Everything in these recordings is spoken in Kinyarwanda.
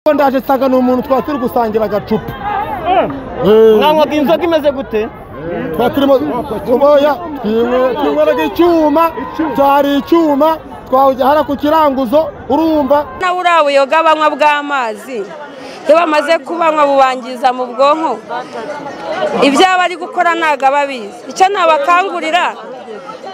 ko ndaje saga ni umuntu twaba turi gusangira agacupa mwanywaga inzoga imeze gute twaba turimo oya twinyweraga icyuma cyari icyuma twawujyana ku kiranguzo urumva na buriya buyoga banywa bw'amazi iyo bamaze kubanywa bubangiza mu bwonko ibyo aba ari gukora ntabwo aba abizi icyo nabakangurira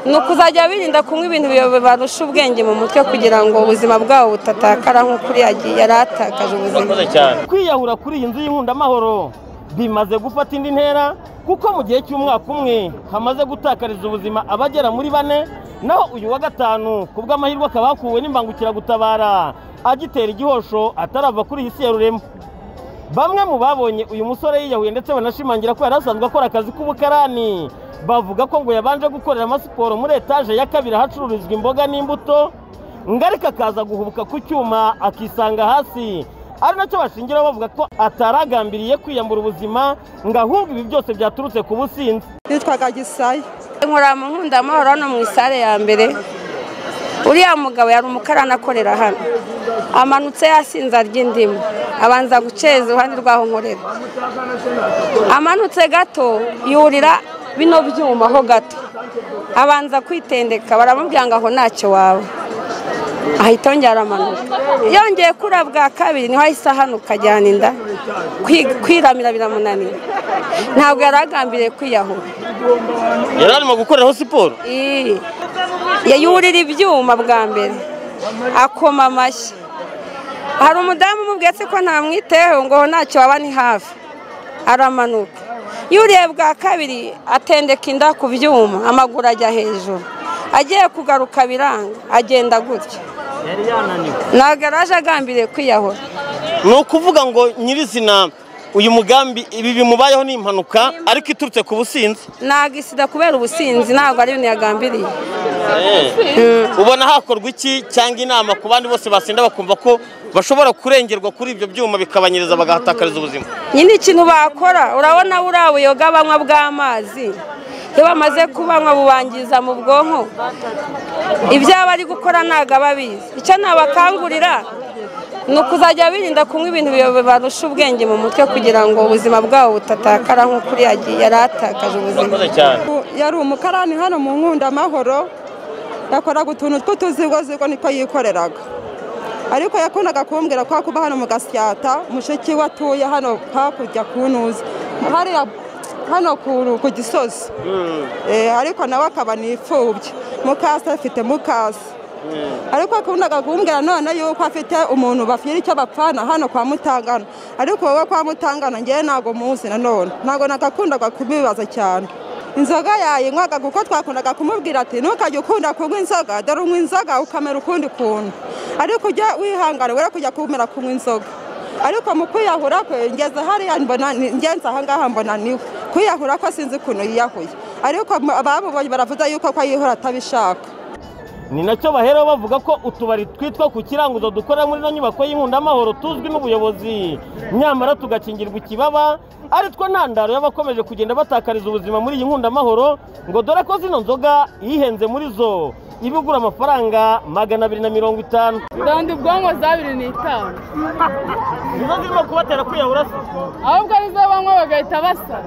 ni ukuzajya birinda kunywa ibintu bibarusha ubwenge mu mutwe kugira ngo ubuzima bwabo butatakara nk'uko uriya agiye yari atakaje ubuzima cyane kwiyahura kuri iyi nzu y'inkungamahoro bimaze gufata indi ntera kuko mu gihe cy'umwaka umwe hamaze gutakariza ubuzima abagera muri bane naho uyu wa gatanu ku bw'amahirwe akaba yakuwe n'imbangukiragutabara agitera igihosho atarava kuri iyi si ya rurema bamwe mu babonye uyu musore yiyahuye ndetse banashimangira ko yari asanzwe akora akazi k'ubukarani bavuga ko ngo yabanje gukorera amasiporo muri etaje ya kabiri ahacururizwa imboga n'imbuto ngarika akaza guhubuka ku cyuma akisanga hasi ari nacyo bashingiraho bavuga ko ataragambiriye kwiyambura ubuzima ngo ahubwo ibi byose byaturutse ku businzi nitwaga gisaya nkora mu nkundamahoro hano mu isare ya mbere uriya mugabo yari umukarani akorera hano amanutse yasinza ry'indimu abanza guceza iruhande rw'aho nkorera amanutse gato yurira bino byuma ho gato abanza kwitendeka baramubwira ngo aho ntacyo waba ahita yongera aramanuka yongeye kura bwa kabiri niho ahise ahanuka ajyana inda Kwi- kwiramira biramunanira ntabwo yari agambiriye kwiyahura yari arimo gukoreraho siporo Ii. yayurira ibyuma bwa mbere akoma amashyi hari umudamu umubwiye se ko ntamwiteho ngo ntacyo waba ni hafi aramanuka yuriye bwa kabiri atendeka inda ku byuma amaguru ajya hejuru agiye kugaruka biranga agenda gutya yari yananiwe ntabwo yari aje agambiriye kwiyahura ni ukuvuga ngo nyirizina uyu mugambi ibi bimubayeho ni impanuka ariko iturutse ku businzi ntabwo isida kubera ubusinzi ntabwo ari ibintu yagambiriye ubona hakorwa iki cyangwa inama ku bandi bose basinda bakumva ko bashobora kurengerwa kuri ibyo byuma bikabanyiriza bagahatakariza ubuzima nyine ikintu bakora urabona buriya buyoga banywa bw'amazi iyo bamaze kubanywa bubangiza mu bwonko ibyo aba ari gukora ntabwo aba abizi icyo nabakangurira ni ukuzajya birinda kunywa ibintu bibarusha ubwenge mu mutwe kugira ngo ubuzima bwabo butatakara nk'uko uriya agiye yari atakaje ubuzima cyane yari umukarani hano mu nkundamahoro yakoraga utuntu tw'utuzigozigo niko yikoreraga ariko yakundaga kumbwira ko kuba hano mu gasyata mushiki we atuye hano hakurya ku ntuzi hariya hano ku- ku gisozi Eh, ariko nawe akaba nipfubye mukasi afite mukasi ariko akundaga kumbwira none yuko afite umuntu bafite icyo bapfana hano kwa mutangana ariko wowe kwa mutangana ngewe ntabwo muzi nanone ntabwo nagakundaga kubibaza cyane inzoga yayinywaga kuko twakundaga kumubwira ati ntukajya ukunda kunywa inzoga dore unywa inzoga ukamera ukundi kuntu ariko ujya wihangana wera kujya kumera kunywa inzoga ariko mu kwiyahura kwe ngeze hariya mbona ni- ngenze ahangaha mbona niwe kwiyahura ko sinzi ukuntu yiyahuye ariko abamubonye baravuze yuko ko yihura atabishaka ni nacyo baheraho bavuga ko utubari twitwa ku kiranguzo dukorera muri ino nyubako y'inkungamahoro tuzwi n'ubuyobozi nyamara tugakingirwa ikibaba ari two ntandaro y'abakomeje kugenda batakariza ubuzima muri iyi nkundamahoro ngo dore ko zino nzoga ihenze muri zo iba igura amafaranga magana abiri na mirongo itanu randa ubwonko za bibiri n'itanu nizo zirimo kubatera kwiyahura se ahubwo arizo banywa bagahita basara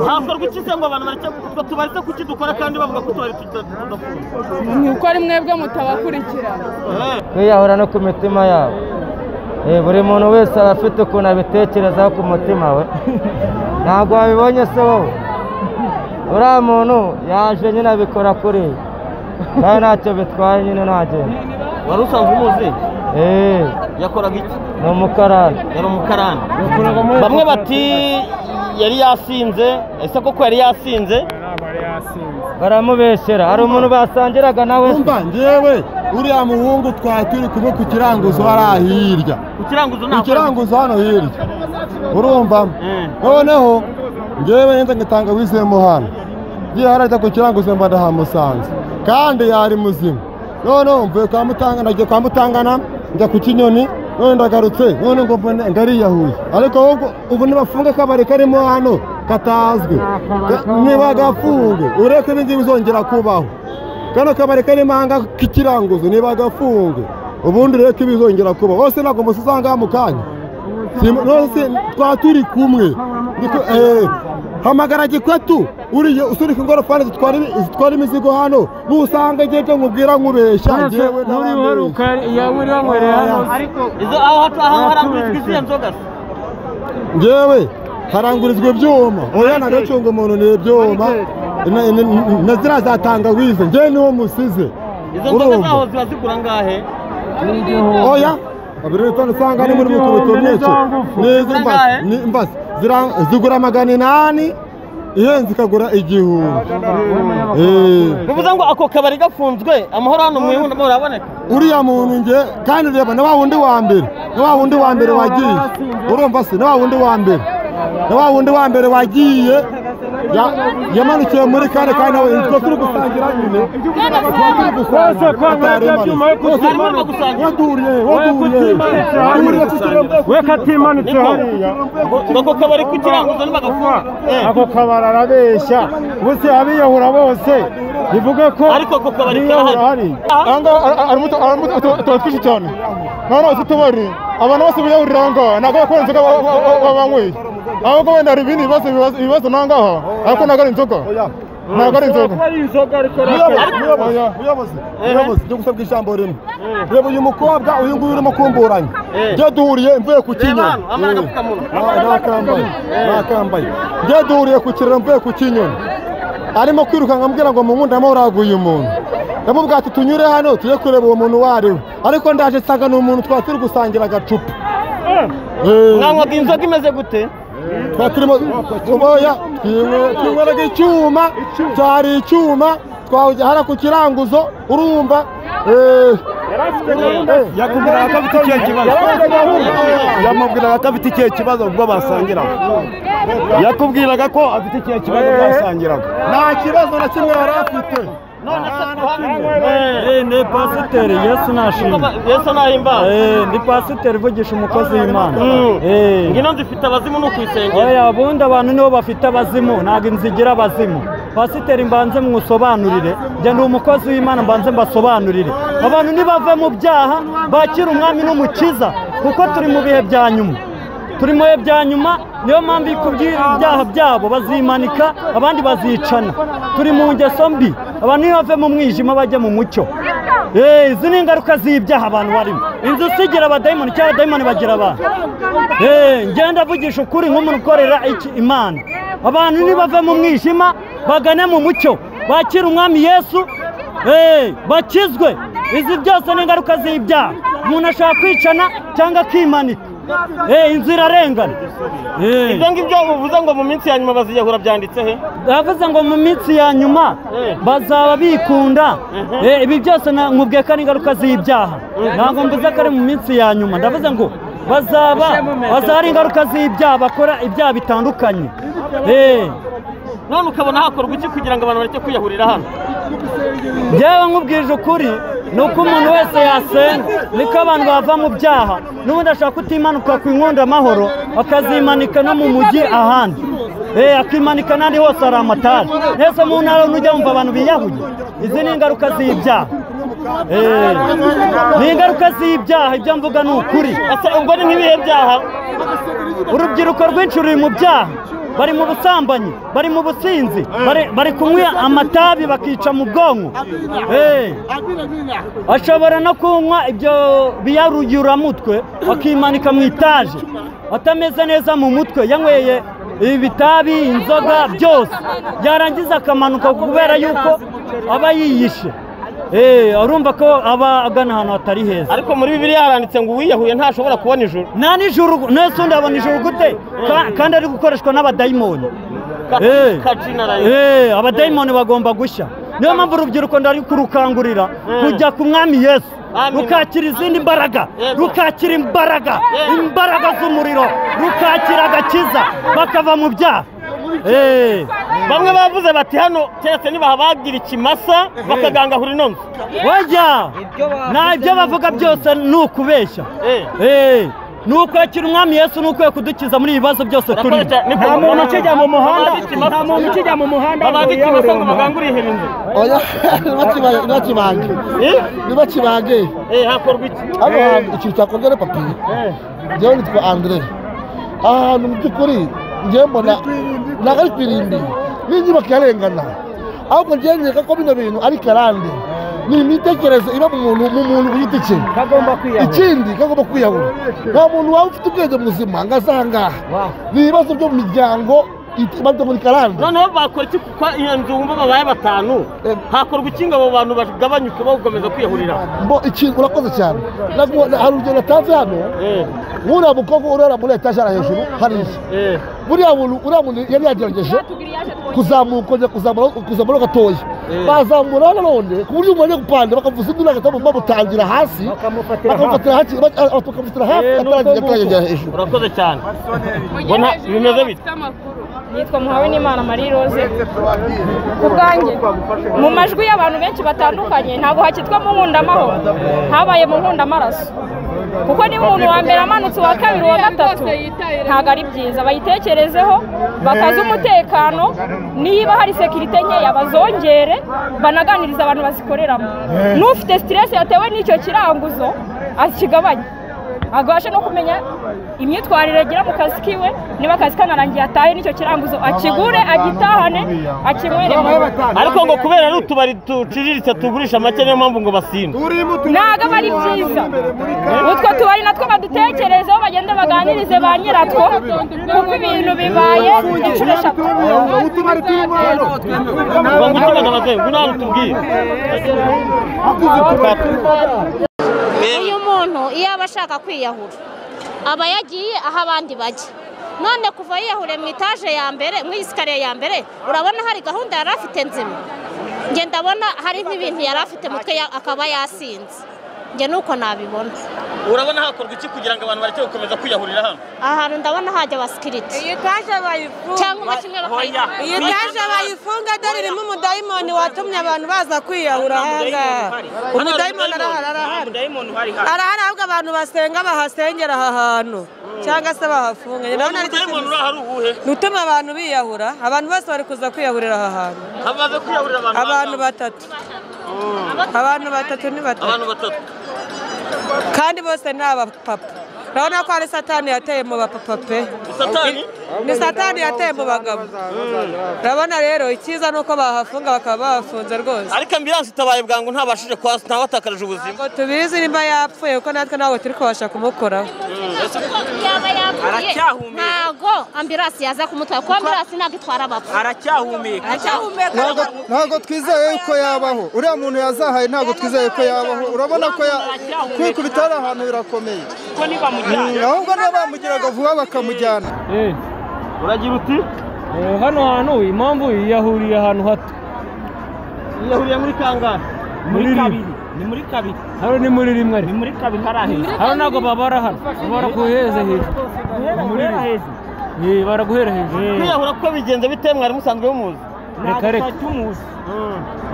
hakorwa iki se ngo abantu bareke tubari se kuki dukora kandi bavuga ko utubari tudakunda ni uko ari mwebwe mutabakurikirana kwiyahura no ku mitima yabo Eh, buri muntu wese aba afite ukuntu abitekerezaho ku mutima we ntabwo wabibonye se wowe uriya muntu yaje nyine abikora kuri nawe ntacyo bitwaye nyine ntagenda wari usanzwe umuzi Eh, yakoraga iki ni umukarani yari umukarani bamwe bati yari yasinze ese koko yari yasinze baramubeshyera hari umuntu basangiraga nawe se. umva ngewe uriya muhungu twari turi kumwe ku kiranguzo hariya hirya ku kiranguzo ku kiranguzo hano hirya urumva Mm. noneho ngewe neza ngatanga wizemo hano ngiye harajya ku kiranguzo mba ndahamusanze kandi yari muzima noneho mvuye kwa mutangana nagiye kwa mutangana njya ku kinyoni none ndagarutse none ngo mbone ngariyahuye ariko ahubwo ubu nibafunge akabari karimo hano katazwi Ka- nibagafunge ureke ibingibi bizongera kubaho kano kabari karimo aha ngaha k'ikiranguzo nibagafunge ubundi rero ko ibizongera kuba bose ntabwo musuzangaho mu kanya Simu- bose twaba turi kumwe Niko- eh, hamagara gikwatu uriye usunika ingorofani zitwara imi- zitwara imizigo hano nusanga ngende nkubwira nkubeshya ngewe ntabandi izo aho hataha harangurizwa izihe nzoga se ngewe harangurizwa ibyuma oya nagacunga umuntu ni ibyuma na- na- na ziriya za tangawizi ngewe niwo musize izo nzoga Urumva? zaho ziba zigura angahe oya abirita usanga ni muri mutubutu myinshi n'izi mbasi ni mbasi zira- zigura magana inani ihenze ikagura igihumbi Eh, bivuze ngo ako kabari gafunzwe amahoro hano mu ihunda amahoro araboneka uriya muntu nge kandi reba na wa wundi wa mbere na wa wundi wa mbere wagiye urumva se na wa wundi wa mbere na wa wundi wa mbere wagiye ya- yamanukiye muri kane kandi nawe twe turi gusangira nyine Barimo gusangira. we katimanitse hariya ngo ako kabari kukiranguza ntibagafunga Eh, ako kabari arabeshya bose abiyahura bose bivuge ko ariko ako kabari karahari Aha, tuba twinshi cyane none uzi tubari abantu bose biyahurira aho ngaho ntabwo bakora inzoga ba- ba- ba- banyweye ahubwo wenda hari ibindi bibazo bibazo- ibibazo naho ngaho ariko ntabwo ari inzoga ntabwo ari inzoga muyobozi njye gusabwa ijambo rimwe reba uyu mukobwa uyu nguyu urimo kumburanya njye duhuriye mvuye ku Reba kinyoni hano, wambaye agapfukamunwa. nakambaye nakambaye njye duhuriye ku kiraro mvuye ku kinyoni arimo kwirukanka ambwira ngo mu nkunda muraguye umuntu yamubwira ati tunyure hano tujye kureba uwo muntu uwo ari we ariko ndaje nsanga ni umuntu twari turi gusangira agacupa Eh, mwanywaga inzoga imeze gute twari turimo kuboya twinyweraga icyuma cyari icyuma twawujya hariya ku kiranguzo urumva eh, eh, yakubwiraga ko afite icyo kibazo yamubwiraga ko afite icyo kibazo ubwo basangiraga yakubwiraga ko afite icyo kibazo ubwo basangiraga nta kibazo na kimwe yari afite none se kuhanywa ni pasiteri yesu nashimye yesu ntahimbaza ni pasiteri uvugisha umukozi w'imana Mm. Eh. ngino zifite abazimu ni ukwisengera oya ubundi abantu nibo bafite abazimu ntabwo inzu igira abazimu pasiteri mbanze mwusobanurire njye ndi umukozi w'imana mbanze mbasobanurire abantu nibave mu byaha bakira umwami n'umukiza kuko turi mu bihe bya nyuma turi mu bihe bya nyuma niyo mpamvu kubwira ibyaha byabo bazimanika abandi bazicana turi mu ngeso mbi abantu nibave mu mwijima bajya mu mucyo Eh, izi ni ingaruka z'ibyaha abantu barimo inzu isigira abadayimoni cyangwa abadayimoni bagira abantu Eh, ngenda avugisha ukuri nk'umuntu ukorera iki imana abantu nibave mu mwijima bagane mu mucyo bakire umwami yesu eh, bakizwe izi byose ni ingaruka z'ibyaha umuntu ashobora kwicana cyangwa akimanika Eh, inzu irarengana Eh. ibyo ngibyo uvuze ngo mu minsi ya nyuma baziyahura byanditse he yavuze ngo mu minsi ya nyuma Eh. bazaba bikunda Mhm. Eh, ibi byose na- nkubwiye ko ari ingaruka z'ibyaha ntabwo mvuze ko ari mu minsi ya nyuma ndavuze ngo bazaba bazaba ari ingaruka z'ibyaha bakora ibyaha bitandukanye Eh, none ukabona hakorwa iki kugira ngo abantu bareke kwiyahurira hano njyewe nkubwije ukuri ni uko umuntu wese yasenga niko abantu bava mu byaha n'ubundi ashaka kutimanuka ku inkondo amahoro akazimanika no mu mujyi ahandi Eh, akimanika n'ahandi hose hari amatara mwese mu ntara n'ujya wumva abantu biyahuye izi ni ingaruka z'ibyaha Eh, ni ingaruka z'ibyaha ibyo mvuga ni ukuri ese ubwo ni nk'ibihe byaha urubyiruko rwinshi ruri mu byaha bari mu busambanyi bari mu businzi bari- bari kunywa amatabi bakica mu bwonko Eh. ashobora no kunywa ibyo biyaruyuramutwe bakimanika mu itaje atameze neza mu mutwe yanyweye ibitabi inzoga byose yarangiza akamanuka kubera yuko aba yiyishe Eh, urumva ko aba agana ahantu hatari heza ariko muri bibiliya haranditse ngo uwiyahuye ntashobora kubona ijuru nta nijoro nese undi abona ijoro gute Ka- kandi ari gukoreshwa n'abadayimoni Eh. kajinarayo Eh, abadayimoni bagomba gushya niyo mpamvu urubyiruko ndari kurukangurira kujya ku mwami yesu Amen. rukakira izindi mbaraga Yego. rukakira imbaraga Yego. imbaraga z'umuriro rukakira agakiza bakava mu byaha Eh. bamwe bavuze bati hano keretse nibahabagira ikimasa bakagangahura ino nzu Oya! nta ibyo bavuga byose ni ukubeshya Eh. Eh, ni uko yakira umwami yesu ni uko kudukiza muri ibi bibazo byose turi Nakoze cyane, niko- nta muntu ukijya mu muhanda Abanditsi basa- nta muntu ukijya mu muhanda ngo abanditsi basa ngo yawuremba bagangurire iherenzo oya ntibakibange ntibakibange ntibakibange eh hakorwa iki hano hantu ikintu cyakongera papiye njyewe nitwa andre aha hantu mu by'ukuri njyewe mbona ntabwo ari ifirimbi n'inyubako yarengana ahubwo njyewe nkeka ko bino bintu ari karande ni imitekerereze iba mu muntu mu muntu ku giti cye kagomba kwiyahura ikindi kagomba kwiyahura nta muntu waba ufite ubwenge muzima ngo azangaha ni ibibazo byo mu miryango it- ibarizwa muri karande noneho bakora iki kuko iyo nzu wumva babaye batanu hakorwa iki ngo abo bantu bagabanyuke bakomeza kwiyahurira mbo ikintu urakoze cyane Nagu- na- hari urugero natanze hano eh nk'uriya mukobwa urara muri etajara hejuru hariya eh buriya muntu uriya muntu yari yagerageje kuzamuka kongera kuzamura kuzamura gatoya bazamura nanone ku buryo umuntu ajya gupanda bakavuza undi n'agatamu bamutangira hasi bakamufatira hasi bakamufatira hafi ataragera hejuru urakoze cyane Mbona bimeze bite? nitwa muhawe n'imana marie rose ku bwanjye mu majwi y'abantu benshi batandukanye ntabwo hakitwa mu nkundamahoro habaye mu nkundamaraso kuko niba umuntu wa mbere amanutse uwa kabiri uwa gatatu ntabwo ari byiza bayitekerezeho bakaze umutekano niba hari sekirite nkeya bazongere banaganirize abantu bazikoreramo n'ufite siteresi yatewe n'icyo kiranguzo akigabanye abashe no kumenya imyitwarire agira mu kazi kiwe niba akazi kanarangiye atahe n'icyo kiranguzo akigure agitahane akinywere mu rugo. ariko ngo kubera ari utubari duciriritse tugurisha make niyo mpamvu ngo basinda ntabwo aba ari byiza utwo tubari natwo badutekerezeho bagende baganirize ba nyiratwo kuko ibintu bibaye inshuro eshatu ngo ngutuma ndabaze ngo nta tubwire uyu muntu iyo aba ashaka kwiyahura aba yagiye aho abandi bajya none kuva yiyahuriye mu itaje ya mbere mu isikariye ya mbere urabona hari gahunda yari afite nzima njye ndabona hari nk'ibintu yari afite mu mutwe ya- akaba yasinze njye nuko nabibona urabona hakorwa iki kugira ngo abantu bareke gukomeza kwiyahurira hano aha hantu ndabona hajya abasikiriti iyi taje bayifunga cyangwa kimwe hoya bakayifunga iyi taje bayifunga dore irimo umudayimoni watumye abantu baza kwiyahura ahangaha umudayimoni arahari arahari arahari ahubwo abantu basenga bahasengera aha hantu cyangwa se bahafunga Njye ndabona ari cyo umuntu uri ahari uwuhe kintu gituma abantu biyahura abantu bose bari kuza kwiyahurira aha hantu hamaze kwiyahurira abantu abantu bangahe? batatu abantu batatu ni batatu abantu batatu kandi bose ni abapapa urabona ko hari satani yateye mu bapapa pe satani ni satani yateye mu bagabo urabona rero icyiza ni uko bahafunga bakaba bahafunze rwose ariko ambilanse itabaye bwangu ntabashije kwasa ntawatakaje ubuzima ngo tubizi nimba yapfuye kuko natwe ntabwo turi kubasha kumukoraho kuko yaba yapfuye ntabwo ambirasi yaza kumutwara kuko ambirasi ntabwo itwara abapfu ntabwo ntabwo twizeye yuko yabaho uriya muntu yazahaye ntabwo twizeye ko yabaho urabona ko ya- kwikubita ari ahantu birakomeye Mm, ahubwo niba bamugeraga vuba bakamujyana Eh, uragira uti eh, hano hantu impamvu yahuriye ahantu hato yiyahuriye muri kangahe muri rimwe ni muri kabiri hano ni muri rimwe ari muri kabiri hari aheza hano ntabwo babara hano babara guheza hejuru Ni muri rimwe Eh, bara guhera hejuru kwiyahura ko bigenze bite mwari musanzwe bumuzi reka reka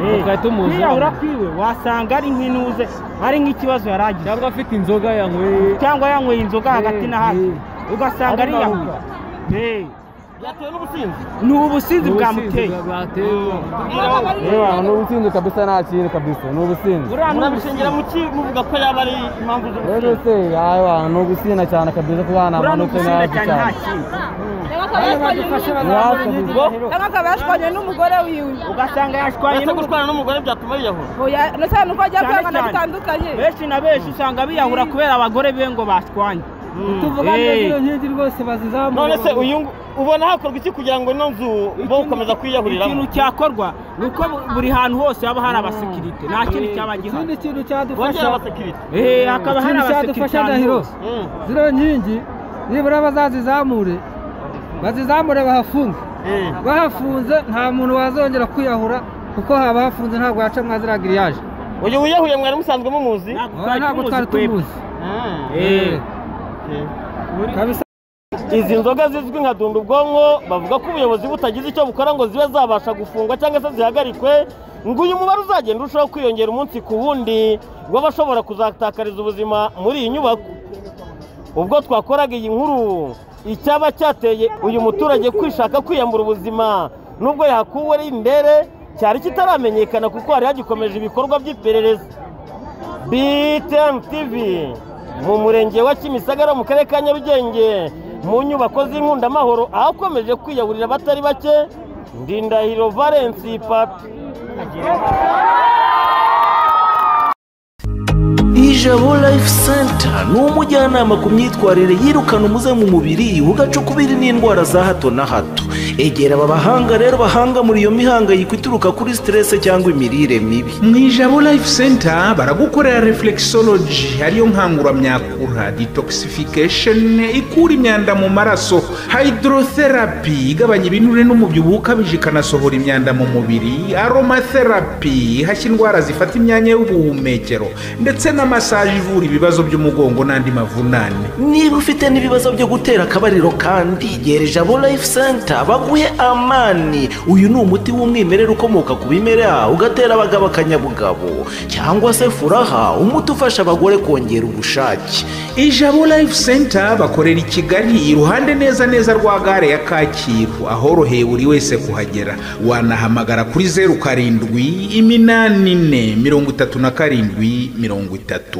reka tumuzi kwiyahura kwiwe wasanga ari nk'intuze ari nk'ikibazo yari agize cyangwa afite inzoga yanyweye cyangwa yanyweye inzoga hagati na hagati ugasanga ari yahura Eh, byatewe n'ubusinzi ni ubusinzi bwamuteye ni ubusinzi kabisa nta kintu kabisa ni ubusinzi uriya ni ubusinzi murabishingira mu ki muvuga ko yaba ari impamvu rero z'ubusinzi se yawa ni ugusinda cyane kabisa kuba uriya ni hanamanutse ubusinzi nabi cyane nta cyane kintu Ni hafi kabisa. akaba yashwanye n'umugore wiwe ugasanga yashwanye uretse gushwana n'umugore byatuma yiyahura ndetse nuko ajya Cyane kwibana cyane. bitandukanye benshi na benshi usanga biyahura kubera abagore be ngo bashwanye tuvuga Eh. ngo nk'iki rwose bazizamura none se uyu ngo- ubona hakorwa iki kugira ngo ino nzu bo gukomeza ikintu kwiyahuriramo cyakorwa ni uko buri hantu hose haba hari abasekirite nta kindi cyaba gihari ikindi kintu cyadufasha bongera abasekirite Eh, hakaba hari ikindi abasekirite cyadufasha ahantu ndahiro hose ziriya nkingi nibura bazazizamure bazizamure bahafunge Eh. bahafunze nta muntu wazongera kwiyahura kuko haba hafunze ntabwo haca mwazira giriyaje uyu wiyahuye mwari musanzwe mumuzi Ntabwo Oya, twari ntabwo twari twebwe. tumuzi Eh. kabisa izi nzoga zizwi nka dunda ubwonko bavuga ko ubuyobozi butagize icyo bukora ngo zibe zabasha gufungwa cyangwa se zihagarikwe ngo uyu mubare uzagenda urushaho kwiyongera umunsi ku wundi w'abashobora kuzatakariza ubuzima muri iyi nyubako ubwo twakoraga iyi nkuru icyaba cyateye uyu muturage kwishaka kwiyambura ubuzima nubwo yahakuwe ari indere cyari kitaramenyekana kuko hari hagikomeje ibikorwa by'iperereza btm tv mu murenge wa kimisagara mu karere ka nyarugenge mu nyubako z'inkundamahoro ahakomeje kwiyahurira abatari bake ndindahiro valensi papi ijabo life center ni umujyanama ku myitwarire yirukana umuze mu mubiri ugacukubiri n'indwara za hato na hato egera aba bahanga rero bahanga muri iyo mihangayiko ituruka kuri siterese cyangwa imirire mibi mu ijabo life center baragukorera reflexology ariyo nkanguramyakura detoxification ikura imyanda mu maraso hydrotherapy igabanya ibinure n'umubyibuho ukabije ikanasohora imyanda mu mubiri aromatherapy ihashya indwara zifata imyanya y'ubuhumekero ndetse na masaje ivura ibibazo by'umugongo n'andi mavunane niba ufite n'ibibazo byo gutera akabariro kandi gera ijabo life center baguhe amani uyu ni umuti w'umwimerere ukomoka ku bimera ugatera abagabo akanyabugabo cyangwa se furaha umuti ufasha abagore kongera ubushake ijabo life center bakorera i kigali iruhande neza neza rwa gare ya kacyiru ahoroheye buri wese kuhagera wanahamagara kuri zeru karindwi iminani ine mirongo itatu na karindwi mirongo itatu